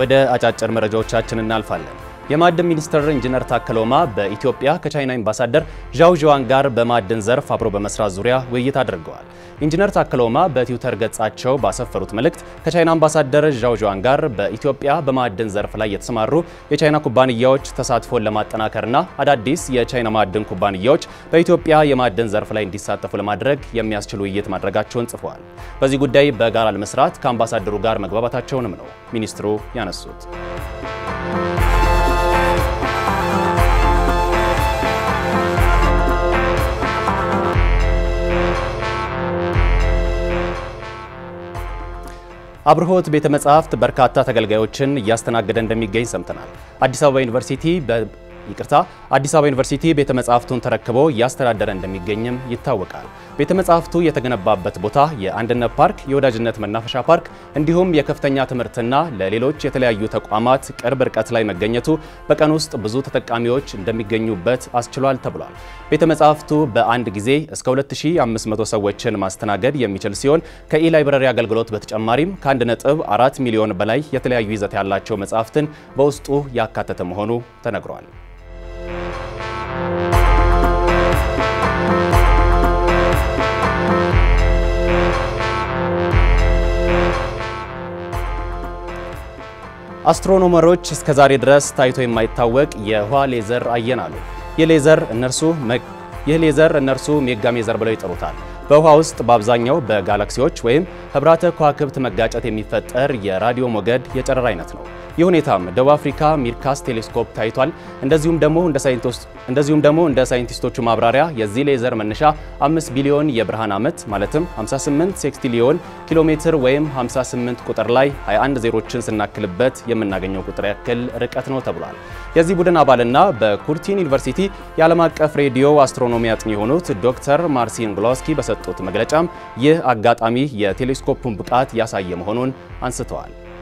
ወደ አጫጭር መረጃዎቻችን እናልፋለን። የማዕድን ሚኒስትር ኢንጂነር ታከለ ኡማ በኢትዮጵያ ከቻይና አምባሳደር ዣው ዣዋን ጋር በማዕድን ዘርፍ አብሮ በመስራት ዙሪያ ውይይት አድርገዋል። ኢንጂነር ታከለ ኡማ በትዊተር ገጻቸው ባሰፈሩት መልእክት ከቻይና አምባሳደር ዣው ዣዋን ጋር በኢትዮጵያ በማዕድን ዘርፍ ላይ የተሰማሩ የቻይና ኩባንያዎች ተሳትፎን ለማጠናከርና አዳዲስ የቻይና ማዕድን ኩባንያዎች በኢትዮጵያ የማዕድን ዘርፍ ላይ እንዲሳተፉ ለማድረግ የሚያስችል ውይይት ማድረጋቸውን ጽፈዋል። በዚህ ጉዳይ በጋራ ለመስራት ከአምባሳደሩ ጋር መግባባታቸውንም ነው ሚኒስትሩ ያነሱት። አብርሆት ቤተ መጻሕፍት በርካታ ተገልጋዮችን እያስተናገደ እንደሚገኝ ሰምተናል። አዲስ አበባ ዩኒቨርሲቲ ይቅርታ አዲስ አበባ ዩኒቨርሲቲ ቤተ መጻሕፍቱን ተረክቦ እያስተዳደረ እንደሚገኝም ይታወቃል። ቤተ መጻሕፍቱ የተገነባበት ቦታ የአንድነት ፓርክ፣ የወዳጅነት መናፈሻ ፓርክ እንዲሁም የከፍተኛ ትምህርትና ለሌሎች የተለያዩ ተቋማት ቅርብ ርቀት ላይ መገኘቱ በቀን ውስጥ ብዙ ተጠቃሚዎች እንደሚገኙበት አስችሏል ተብሏል። ቤተ መጻሕፍቱ በአንድ ጊዜ እስከ 2500 ሰዎችን ማስተናገድ የሚችል ሲሆን ከኢ-ላይብረሪ አገልግሎት በተጨማሪም ከ1.4 ሚሊዮን በላይ የተለያዩ ይዘት ያላቸው መጻሕፍትን በውስጡ ያካተተ መሆኑ ተነግሯል። አስትሮኖመሮች እስከ ዛሬ ድረስ ታይቶ የማይታወቅ የህዋ ሌዘር አየን አሉ። ይህ ሌዘር እነርሱ ይህ ሌዘር እነርሱ ሜጋ ሜዘር ብለው ይጠሩታል። በውሃ ውስጥ በአብዛኛው በጋላክሲዎች ወይም ህብራተ ከዋክብት መጋጨት የሚፈጠር የራዲዮ ሞገድ የጨረር አይነት ነው። ይህ ሁኔታም ደቡብ አፍሪካ ሚርካስ ቴሌስኮፕ ታይቷል። እንደዚሁም ደግሞ እንደ ሳይንቲስቶች እንደዚሁም ደግሞ እንደ ሳይንቲስቶቹ ማብራሪያ የዚህ ሌዘር መነሻ 5 ቢሊዮን የብርሃን ዓመት ማለትም 58 ሴክስቲሊዮን ኪሎ ሜትር ወይም 58 ቁጥር ላይ 21 ዜሮችን ስናክልበት የምናገኘው ቁጥር ያክል ርቀት ነው ተብሏል። የዚህ ቡድን አባልና በኩርቲን ዩኒቨርሲቲ የዓለም አቀፍ ሬዲዮ አስትሮኖሚ አጥኚ የሆኑት ዶክተር ማርሲን ግሎስኪ በሰጡት መግለጫም ይህ አጋጣሚ የቴሌስኮፑን ብቃት ያሳየ መሆኑን አንስተዋል።